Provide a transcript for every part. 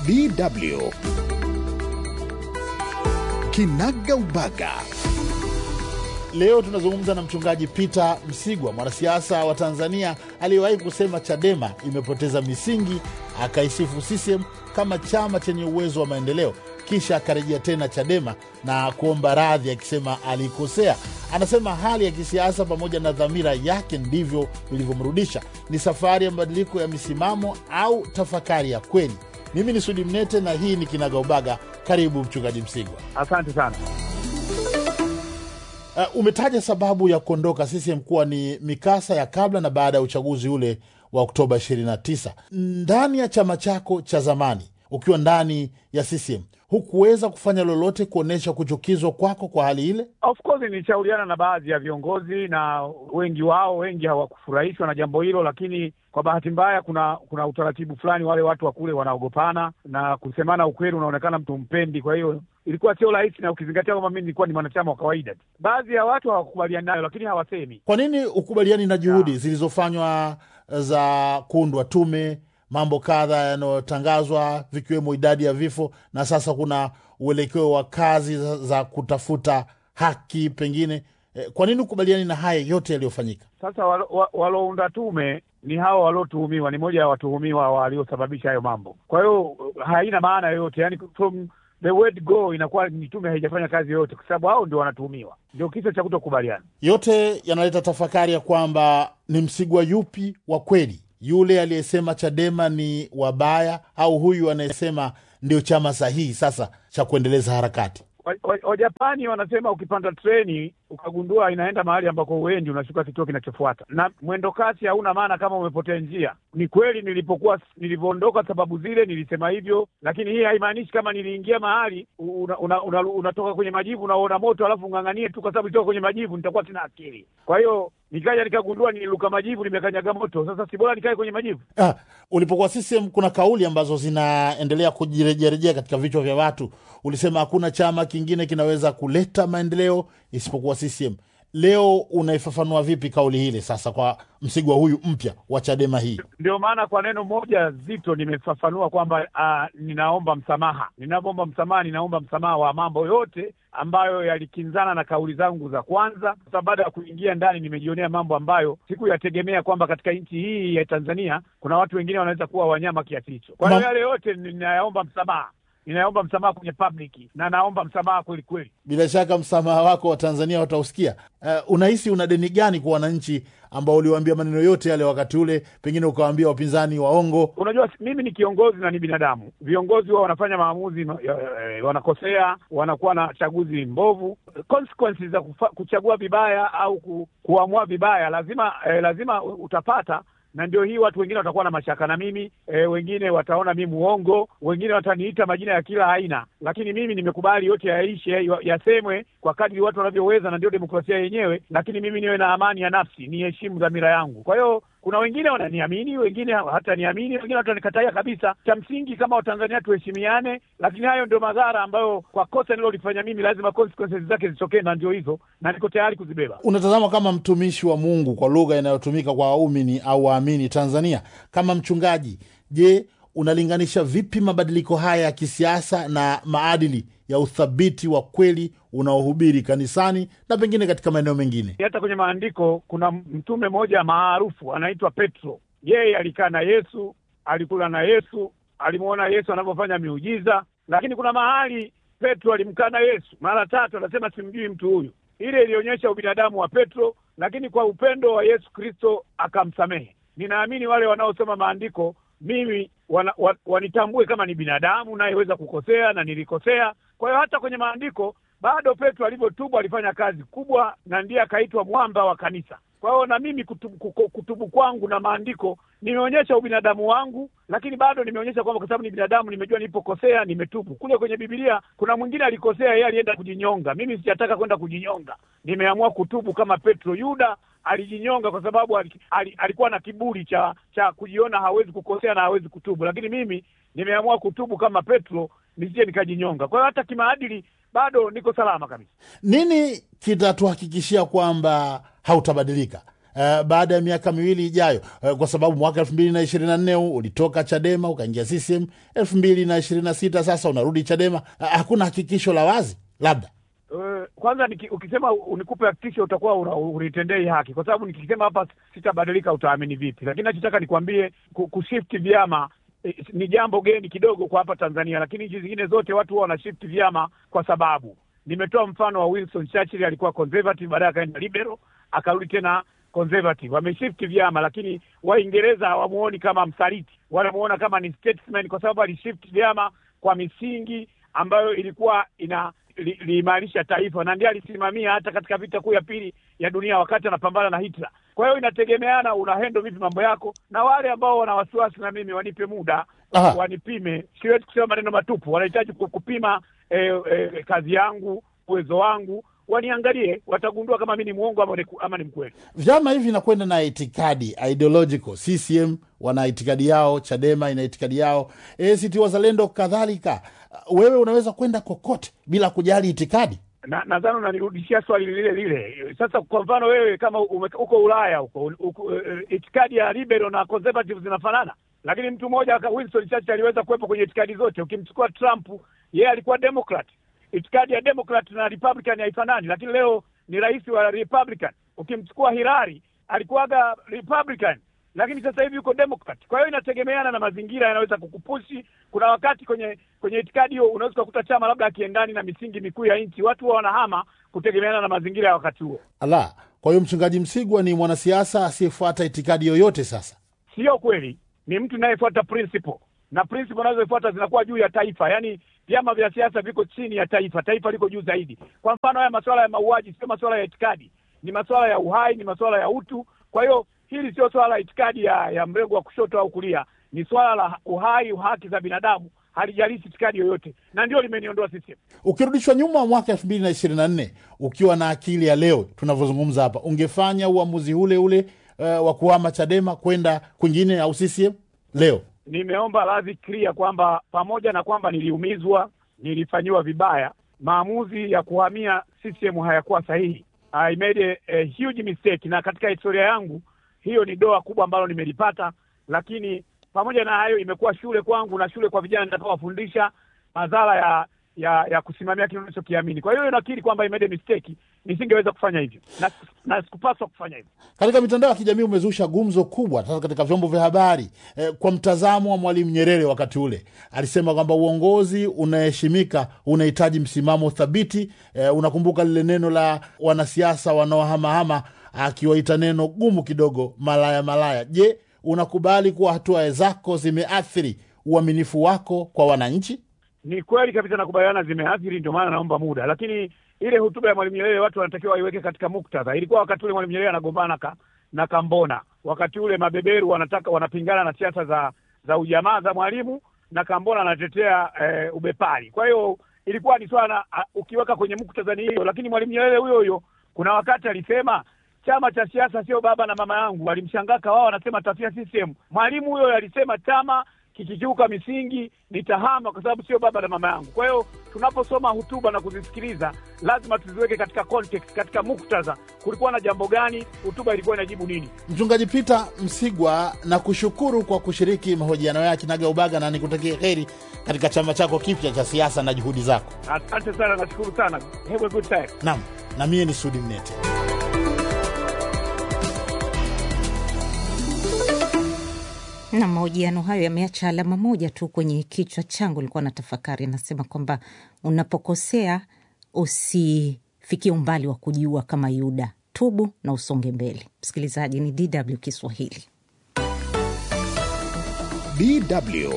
DW Kinaga Ubaga. Leo tunazungumza na mchungaji Peter Msigwa, mwanasiasa wa Tanzania aliyewahi kusema Chadema imepoteza misingi, akaisifu CCM kama chama chenye uwezo wa maendeleo, kisha akarejea tena Chadema na kuomba radhi akisema alikosea. Anasema hali ya kisiasa pamoja na dhamira yake ndivyo vilivyomrudisha. Ni safari ya mabadiliko ya misimamo au tafakari ya kweli? Mimi ni Sudi Mnete na hii ni Kinaga Ubaga. Karibu mchungaji Msigwa. Asante sana. Uh, umetaja sababu ya kuondoka CCM kuwa ni mikasa ya kabla na baada ya uchaguzi ule wa Oktoba 29. Ndani ya chama chako cha zamani, ukiwa ndani ya CCM, hukuweza kufanya lolote kuonyesha kuchukizwa kwako kwa hali ile? Of course nilishauriana na baadhi ya viongozi na wengi wao, wengi hawakufurahishwa na jambo hilo, lakini kwa bahati mbaya, kuna kuna utaratibu fulani, wale watu wa kule wanaogopana na kusemana ukweli, unaonekana mtu mpendi. Kwa hiyo ilikuwa sio rahisi, na ukizingatia kwamba mimi nilikuwa ni mwanachama wa kawaida tu. Baadhi ya watu hawakubaliani nayo, lakini hawasemi. Kwa nini ukubaliani na juhudi zilizofanywa za kuundwa tume, mambo kadha yanayotangazwa vikiwemo idadi ya vifo, na sasa kuna uelekeo wa kazi za, za kutafuta haki pengine eh, kwa nini ukubaliani na haya yote yaliyofanyika? Sasa walo- wa- waliounda tume ni hao waliotuhumiwa, ni moja ya watuhumiwa waliosababisha hayo mambo. Kwa hiyo haina maana yoyote, yani from the word go inakuwa ni tume haijafanya kazi yoyote, kwa sababu hao ndio wanatuhumiwa. Ndio kisa cha kutokubaliana. Yote yanaleta tafakari ya kwamba ni Msigwa yupi wa kweli, yule aliyesema Chadema ni wabaya au huyu anayesema ndio chama sahihi sasa cha kuendeleza harakati? Wa- wa- Wajapani wanasema ukipanda treni ukagundua inaenda mahali ambako uendi, unashuka kituo kinachofuata, na mwendo kasi hauna maana kama umepotea njia. Ni kweli nilipokuwa nilivyoondoka, sababu zile nilisema hivyo, lakini hii haimaanishi kama niliingia mahali una, una, una, unatoka kwenye majivu unaona moto alafu ung'ang'anie tu, kwa sababu nitoka kwenye majivu nitakuwa sina akili. Kwa hiyo nikaja nikagundua nililuka majivu, nimekanyaga moto. Sasa si bora nikae kwenye majivu? Ah, ulipokuwa CCM kuna kauli ambazo zinaendelea kujirejerejea katika vichwa vya watu. Ulisema hakuna chama kingine kinaweza kuleta maendeleo isipokuwa CCM. Leo unaifafanua vipi kauli hile sasa kwa Msigwa huyu mpya wa Chadema hii? Ndio maana kwa neno moja zito nimefafanua kwamba uh, ninaomba msamaha. Ninapoomba msamaha, ninaomba msamaha wa mambo yote ambayo yalikinzana na kauli zangu za kwanza. Sasa baada ya kuingia ndani, nimejionea mambo ambayo sikuyategemea kwamba katika nchi hii ya Tanzania kuna watu wengine wanaweza kuwa wanyama kiasi hicho. Kwa hiyo Ma- yale yote ninayaomba msamaha, ninaomba msamaha kwenye public na naomba msamaha kweli kweli. Bila shaka msamaha wako wa Tanzania watausikia. Uh, unahisi una deni gani kwa wananchi ambao uliwaambia maneno yote yale wakati ule, pengine ukawaambia wapinzani waongo? Unajua, mimi ni kiongozi na ni binadamu. Viongozi wao wanafanya maamuzi ma- ya- ya- wanakosea, wanakuwa na chaguzi mbovu. Consequences za kufa, kuchagua vibaya au ku, kuamua vibaya lazima eh, lazima utapata na ndio hii watu wengine watakuwa na mashaka na mimi e, wengine wataona mi muongo, wengine wataniita majina ya kila aina, lakini mimi nimekubali yote yaishe, ya- yasemwe kwa kadri watu wanavyoweza, na ndio demokrasia yenyewe. Lakini mimi niwe na amani ya nafsi, niheshimu dhamira yangu. Kwa hiyo kuna wengine wananiamini, wengine hataniamini, wengine watanikatalia kabisa. Cha msingi kama Watanzania tuheshimiane, lakini hayo ndio madhara ambayo kwa kosa nilolifanya mimi lazima consequences zake zitokee, na ndio hizo, na niko tayari kuzibeba. Unatazama kama mtumishi wa Mungu kwa lugha inayotumika kwa waumini au waamini Tanzania, kama mchungaji, je, unalinganisha vipi mabadiliko haya ya kisiasa na maadili ya uthabiti wa kweli unaohubiri kanisani na pengine katika maeneo mengine? hata kwenye maandiko kuna mtume mmoja maarufu anaitwa Petro. Yeye alikaa na Yesu, alikula na Yesu, alimwona Yesu anavyofanya miujiza, lakini kuna mahali Petro alimkana Yesu mara tatu, anasema simjui mtu huyu. Ile ilionyesha ubinadamu wa Petro, lakini kwa upendo wa Yesu Kristo akamsamehe. Ninaamini wale wanaosoma maandiko mimi wana, wa, wanitambue kama ni binadamu nayeweza kukosea na nilikosea. Kwa hiyo hata kwenye maandiko bado Petro alivyotubu alifanya kazi kubwa, na ndiye akaitwa mwamba wa kanisa. Kwa hiyo na mimi kutubu, kuko- kutubu kwangu na maandiko nimeonyesha ubinadamu wangu, lakini bado nimeonyesha kwamba kwa sababu ni binadamu, nimejua nilipokosea, nimetubu. Kule kwenye Biblia kuna mwingine alikosea, yeye alienda kujinyonga. Mimi sijataka kwenda kujinyonga, nimeamua kutubu kama Petro. Yuda alijinyonga kwa sababu ali, ali, alikuwa na kiburi cha cha kujiona hawezi kukosea na hawezi kutubu, lakini mimi nimeamua kutubu kama Petro, nisije nikajinyonga. Kwa hiyo hata kimaadili bado niko salama kabisa. Nini kitatuhakikishia kwamba hautabadilika? uh, baada ya miaka miwili ijayo uh, kwa sababu mwaka elfu mbili na ishirini na nne ulitoka Chadema ukaingia CCM, elfu mbili na ishirini na sita sasa unarudi Chadema. Uh, hakuna hakikisho la wazi labda Uh, kwanza niki, ukisema unikupe hakikisho utakuwa una- unitendei haki, kwa sababu nikisema hapa sitabadilika utaamini vipi? Lakini nachotaka nikwambie ku- kushift vyama eh, ni jambo geni kidogo kwa hapa Tanzania, lakini nchi zingine zote watu huwa wanashift vyama kwa sababu. Nimetoa mfano wa Winston Churchill, alikuwa conservative, baadaye akaenda liberal, akarudi tena conservative. Wameshift vyama, lakini Waingereza hawamuoni kama msaliti, wanamuona kama ni statesman, kwa sababu alishift vyama kwa misingi ambayo ilikuwa ina li- liimarisha taifa na ndiye alisimamia hata katika vita kuu ya pili ya dunia wakati anapambana na Hitler. Kwa hiyo inategemeana unahendo vipi mambo yako, na wale ambao wana wasiwasi na mimi wanipe muda Aha. wanipime. Siwezi kusema maneno matupu, wanahitaji ku- kupima eh, eh, kazi yangu, uwezo wangu, waniangalie, watagundua kama mi ni mwongo ama ni, ama ni mkweli. vyama hivi vinakwenda na itikadi ideological. CCM wana itikadi yao, Chadema ina itikadi yao, ACT Wazalendo kadhalika. Uh, Wewe unaweza kwenda kokote bila kujali itikadi. na nadhani unanirudishia swali lile lile. Sasa kwa mfano wewe kama ume- uko Ulaya huko uko, eh, itikadi ya liberal na conservative zinafanana, lakini mtu mmoja aka- Winston Churchill aliweza kuwepo kwenye itikadi zote. Ukimchukua Trump, yeye alikuwa Democrat, itikadi ya Democrat na Republican haifanani, lakini leo ni rais wa Republican. Ukimchukua Hillary, alikuwaga Republican lakini sasa hivi yuko Democrat. Kwa hiyo inategemeana na mazingira yanaweza kukupushi. Kuna wakati kwenye kwenye itikadi hiyo unaweza kukuta chama labda akiendani na misingi mikuu ya nchi, watu huwa wanahama kutegemeana na mazingira ya wakati huo. Ala, kwa hiyo mchungaji Msigwa ni mwanasiasa asiyefuata itikadi yoyote. Sasa Sio kweli, ni mtu inayefuata principle na principle anazofuata zinakuwa juu ya taifa. Yaani vyama vya siasa viko chini ya taifa, taifa liko juu zaidi. Kwa mfano, haya masuala ya mauaji sio masuala ya itikadi, ni masuala ya uhai, ni masuala ya utu. Kwa hiyo hili sio swala la itikadi ya, ya mrengo wa kushoto au kulia, ni swala la uhai, haki za binadamu, halijalishi itikadi yoyote, na ndio limeniondoa CCM. ukirudishwa nyuma mwaka elfu mbili na ishirini na nne ukiwa na akili ya leo tunavyozungumza hapa, ungefanya uamuzi ule ule uh, wa kuhama Chadema kwenda kwingine au CCM leo? nimeomba radhi clear kwamba pamoja na kwamba niliumizwa, nilifanyiwa vibaya, maamuzi ya kuhamia CCM hayakuwa sahihi. I made a, a huge mistake, na katika historia yangu hiyo ni doa kubwa ambalo nimelipata, lakini pamoja na hayo imekuwa shule kwangu na shule kwa vijana nitakaowafundisha madhara ya ya ya kusimamia kile unachokiamini. Kwa hiyo nakiri kwamba I made a mistake, nisingeweza kufanya hivyo na, na sikupaswa kufanya hivyo. Katika mitandao ya kijamii umezusha gumzo kubwa sasa katika vyombo vya habari eh, kwa mtazamo wa Mwalimu Nyerere wakati ule alisema kwamba uongozi unaheshimika unahitaji msimamo thabiti. Eh, unakumbuka lile neno la wanasiasa wanaohamahama akiwaita neno gumu kidogo, malaya malaya. Je, unakubali kuwa hatua zako zimeathiri uaminifu wako kwa wananchi? Ni kweli kabisa, nakubaliana, zimeathiri, ndio maana naomba muda. Lakini ile hotuba ya Mwalimu Nyerere watu wanatakiwa waiweke katika muktadha. Ilikuwa wakati ule Mwalimu Nyerere anagombana ka, na Kambona, wakati ule mabeberu wanataka wanapingana na siasa za za ujamaa za Mwalimu na Kambona anatetea eh, ubepari. Kwa hiyo ilikuwa ni swala a- ukiweka kwenye muktadha ni hiyo, lakini Mwalimu Nyerere huyo huyo kuna wakati alisema chama cha siasa sio baba na mama yangu. Walimshangaa wao wanasema tafia CCM. Mwalimu huyo alisema chama kikikiuka misingi nitahama kwa sababu sio baba na mama yangu. Kwa hiyo tunaposoma hotuba na kuzisikiliza lazima tuziweke katika context, katika muktadha. Kulikuwa na jambo gani? Hotuba ilikuwa inajibu nini? Mchungaji Peter Msigwa, na kushukuru kwa kushiriki mahojiano ya Kinagaubaga na nikutakie heri katika chama chako kipya cha siasa na juhudi zako. Asante sana, nashukuru sana. Have a good time. Naam, na mie ni Sudi Mnete. na mahojiano hayo yameacha alama moja tu kwenye kichwa changu. Nilikuwa na tafakari, anasema kwamba unapokosea usifikie umbali wa kujiua kama Yuda, tubu na usonge mbele. Msikilizaji, ni DW Kiswahili. DW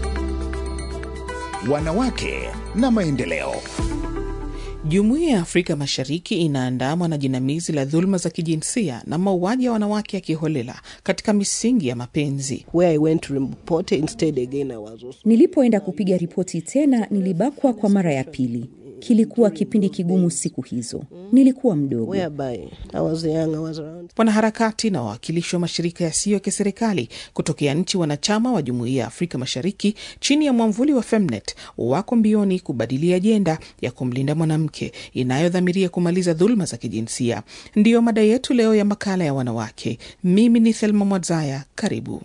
Wanawake na Maendeleo. Jumuiya ya Afrika Mashariki inaandamwa na jinamizi la dhuluma za kijinsia na mauaji ya wanawake ya kiholela katika misingi ya mapenzi. where I went to report instead again I was also Nilipoenda kupiga ripoti tena, nilibakwa kwa mara ya pili. kilikuwa kipindi kigumu siku hizo. Nilikuwa mdogo. whereby I was young, I was around Wanaharakati na wawakilishi wa mashirika yasiyo ya kiserikali kutokea nchi wanachama wa Jumuiya ya Afrika Mashariki chini ya mwamvuli wa Femnet wako mbioni kubadili ajenda ya kumlinda mwanamke inayodhamiria kumaliza dhuluma za kijinsia. Ndiyo mada yetu leo ya makala ya wanawake. Mimi ni Thelma Mwadzaya, karibu.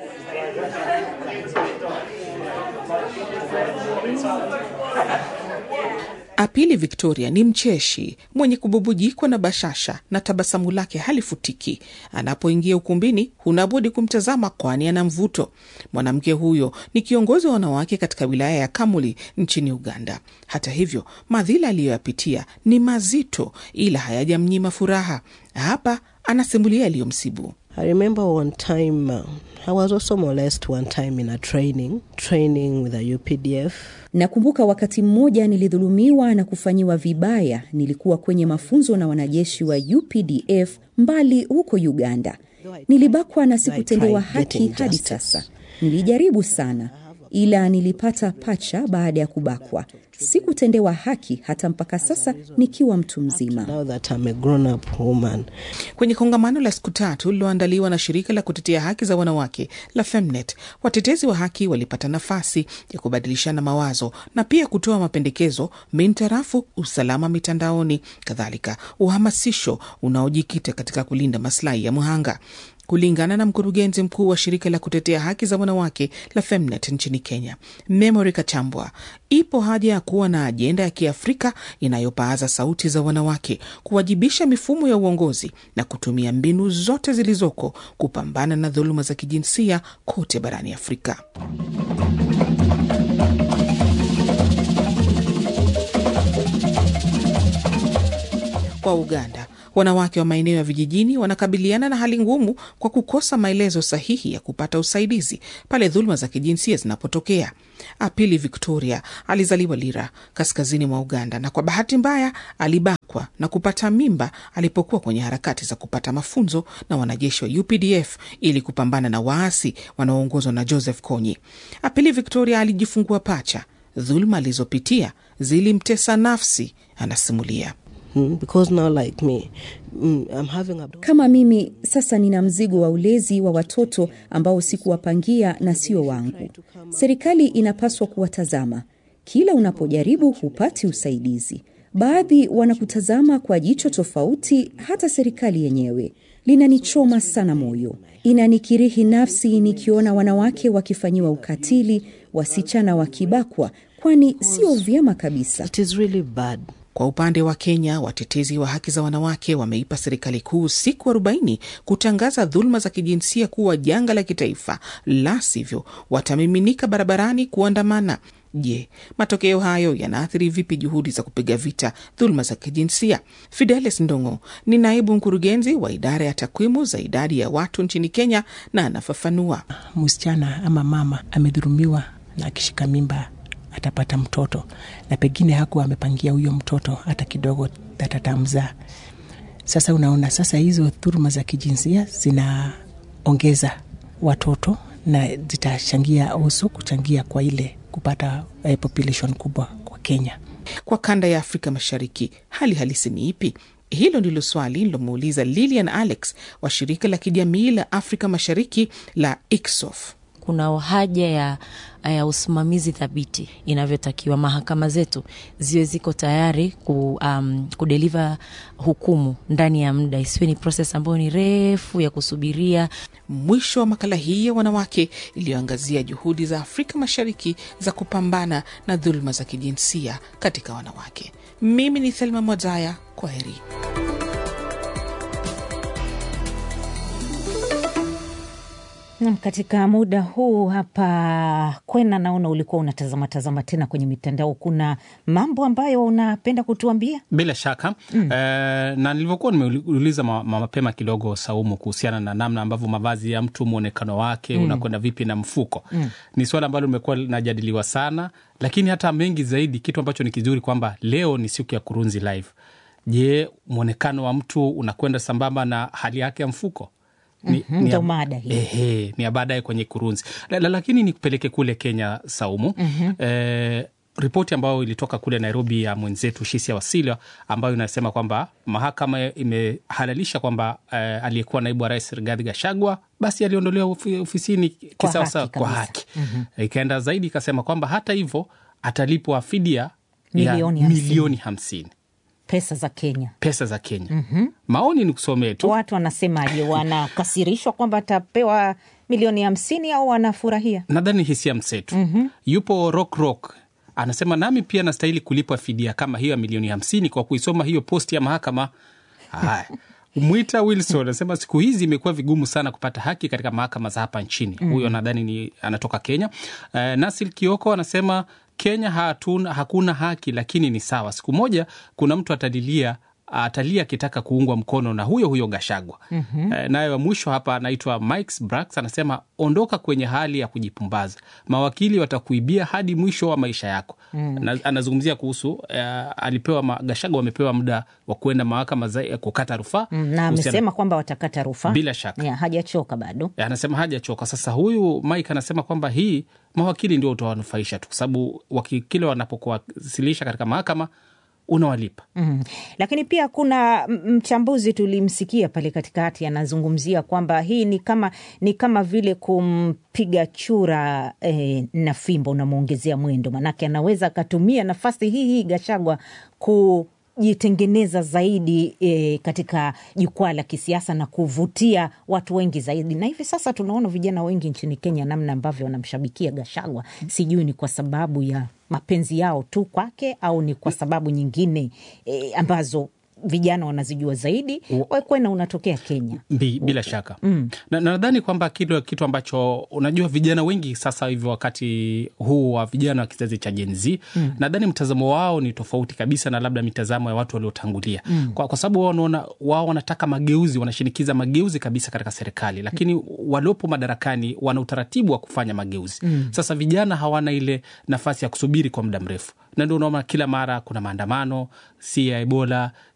Apili Victoria ni mcheshi mwenye kububujikwa na bashasha na tabasamu lake halifutiki. Anapoingia ukumbini, hunabudi kumtazama, kwani ana mvuto. Mwanamke huyo ni kiongozi wa wanawake katika wilaya ya Kamuli nchini Uganda. Hata hivyo, madhila aliyoyapitia ni mazito, ila hayajamnyima furaha. Hapa anasimulia yaliyomsibu. I remember one time uh, I was also molested one time in a training training with a UPDF. Nakumbuka wakati mmoja nilidhulumiwa na kufanyiwa vibaya. Nilikuwa kwenye mafunzo na wanajeshi wa UPDF mbali huko Uganda. Nilibakwa na sikutendewa haki hadi sasa. Nilijaribu sana, ila nilipata pacha baada ya kubakwa. Sikutendewa haki hata mpaka sasa nikiwa mtu mzima. Now that I'm a grown up woman, Kwenye kongamano la siku tatu lililoandaliwa na shirika la kutetea haki za wanawake la Femnet, watetezi wa haki walipata nafasi ya kubadilishana mawazo na pia kutoa mapendekezo mintarafu usalama mitandaoni, kadhalika uhamasisho unaojikita katika kulinda maslahi ya mhanga. Kulingana na mkurugenzi mkuu wa shirika la kutetea haki za wanawake la Femnet nchini Kenya, Memory Kachambwa, ipo haja ya kuwa na ajenda ya Kiafrika inayopaaza sauti za wanawake, kuwajibisha mifumo ya uongozi na kutumia mbinu zote zilizoko kupambana na dhuluma za kijinsia kote barani Afrika. Kwa Uganda, wanawake wa maeneo ya vijijini wanakabiliana na hali ngumu kwa kukosa maelezo sahihi ya kupata usaidizi pale dhuluma za kijinsia zinapotokea. Apili Victoria alizaliwa Lira, kaskazini mwa Uganda, na kwa bahati mbaya alibakwa na kupata mimba alipokuwa kwenye harakati za kupata mafunzo na wanajeshi wa UPDF ili kupambana na waasi wanaoongozwa na Joseph Kony. Apili Victoria alijifungua pacha. Dhuluma alizopitia zilimtesa nafsi, anasimulia. mm, because now like me, mm, I'm having a Kama mimi sasa nina mzigo wa ulezi wa watoto ambao sikuwapangia na sio wangu. Serikali inapaswa kuwatazama. Kila unapojaribu hupati usaidizi. Baadhi wanakutazama kwa jicho tofauti, hata serikali yenyewe. Linanichoma sana moyo, inanikirihi nafsi nikiona wanawake wakifanyiwa ukatili, wasichana wakibakwa, kwani sio vyema kabisa. It is really bad. Kwa upande wa Kenya, watetezi wa haki za wanawake wameipa serikali kuu siku arobaini kutangaza dhuluma za kijinsia kuwa janga la kitaifa, la sivyo watamiminika barabarani kuandamana. Je, matokeo hayo yanaathiri vipi juhudi za kupiga vita dhuluma za kijinsia? Fidelis Ndongo ni naibu mkurugenzi wa idara ya takwimu za idadi ya watu nchini Kenya na anafafanua. msichana ama mama amedhurumiwa na akishika mimba atapata mtoto na pengine hakuwa amepangia huyo mtoto hata kidogo atatamzaa. Sasa unaona, sasa hizo dhuluma za kijinsia zinaongeza watoto na zitachangia uso kuchangia kwa ile kupata eh, population kubwa kwa Kenya. Kwa kanda ya Afrika Mashariki, hali halisi ni ipi? Hilo ndilo swali lilomuuliza Lilian Alex wa shirika la kijamii la Afrika Mashariki la ICSOF. kuna haja ya, ya usimamizi thabiti inavyotakiwa. Mahakama zetu ziwe ziko tayari ku, um, kudeliva hukumu ndani ya muda, isiwe ni proses ambayo ni refu ya kusubiria. Mwisho wa makala hii ya wanawake iliyoangazia juhudi za Afrika Mashariki za kupambana na dhuluma za kijinsia katika wanawake. Mimi ni Thelma Mwazaya, kwa heri. Nam, katika muda huu hapa Kwena, naona ulikuwa unatazama tazama tena kwenye mitandao. Kuna mambo ambayo unapenda kutuambia? Bila shaka mm. Eh, na nilivyokuwa nimeuliza ma, ma, mapema kidogo Saumu, kuhusiana na namna ambavyo mavazi ya mtu mwonekano wake mm. unakwenda vipi na mfuko mm. ni swala ambalo limekuwa linajadiliwa sana, lakini hata mengi zaidi, kitu ambacho ni kizuri kwamba leo ni siku ya Kurunzi Live. Je, mwonekano wa mtu unakwenda sambamba na hali yake ya mfuko? Ni, mm-hmm, ndo mada hii ehe, ni ya baadaye kwenye Kurunzi la, la, lakini nikupeleke kule Kenya Saumu mm-hmm. eh, ripoti ambayo ilitoka kule Nairobi ya mwenzetu Shisia Wasilwa ambayo inasema kwamba mahakama imehalalisha kwamba eh, aliyekuwa naibu wa rais Rigathi Gachagua basi aliondolewa ofi- ofisini kisawasawa haki kwa kabisa. haki. Ikaenda zaidi ikasema kwamba hata hivyo atalipwa fidia Milioni ya hamsini. milioni hamsini pesa za Kenya. pesa za Kenya. Maoni ni kusomee tu. Watu wanasemaje? Wanakasirishwa kwamba atapewa milioni hamsini au wanafurahia? nadhani hisia msetu yupo rock rock anasema nami pia nastahili kulipwa fidia kama hiyo ya milioni hamsini kwa kuisoma hiyo posti ya mahakama haya mwita wilson anasema siku hizi imekuwa vigumu sana kupata haki katika mahakama za hapa nchini huyo nadhani ni anatoka kenya uh, nasil kioko anasema kenya hatuna, hakuna haki lakini ni sawa siku moja kuna mtu atalilia atalia akitaka kuungwa mkono na huyo huyo Gashagwa. mm-hmm. E, naye wa mwisho hapa anaitwa Mike Brax anasema ondoka kwenye hali ya kujipumbaza, mawakili watakuibia hadi mwisho wa maisha yako. mm. Na, anazungumzia kuhusu e, alipewa ma, Gashagwa amepewa muda wa kuenda mahakama za ya kukata rufaa Mm, na kuhusiana- amesema kwamba watakata rufaa Bila shaka. Ya, hajachoka bado. E, anasema hajachoka. Sasa huyu Mike anasema kwamba hii mawakili ndio utawanufaisha tu, kwa sababu waki- kile wanapokuwasilisha katika mahakama unawalipa. Mm. Lakini pia kuna m- mchambuzi tulimsikia pale katikati anazungumzia kwamba hii ni kama ni kama vile kumpiga chura eh, na fimbo unamwongezea mwendo, manake anaweza akatumia nafasi hii hii Gachagua kujitengeneza zaidi eh, katika jukwaa la kisiasa na kuvutia watu wengi zaidi. Na hivi sasa tunaona vijana wengi nchini Kenya namna ambavyo wanamshabikia Gachagua, sijui ni kwa sababu ya mapenzi yao tu kwake au ni kwa sababu nyingine e, ambazo vijana wanazijua zaidi. Wekwena unatokea Kenya. Bi, bila shaka mm. na na nadhani kwamba kile kitu ambacho unajua vijana wengi sasa hivi wakati huu wa vijana wa kizazi cha Gen Z mm. nadhani mtazamo wao ni tofauti kabisa na labda mitazamo ya watu waliotangulia mm. kwa, kwa sababu wao wanaona wao wanataka mageuzi, wanashinikiza mageuzi kabisa katika serikali, lakini mm. waliopo madarakani wana utaratibu wa kufanya mageuzi mm. Sasa vijana hawana ile nafasi ya kusubiri kwa muda mrefu, na ndio unaona kila mara kuna maandamano, si ya Ebola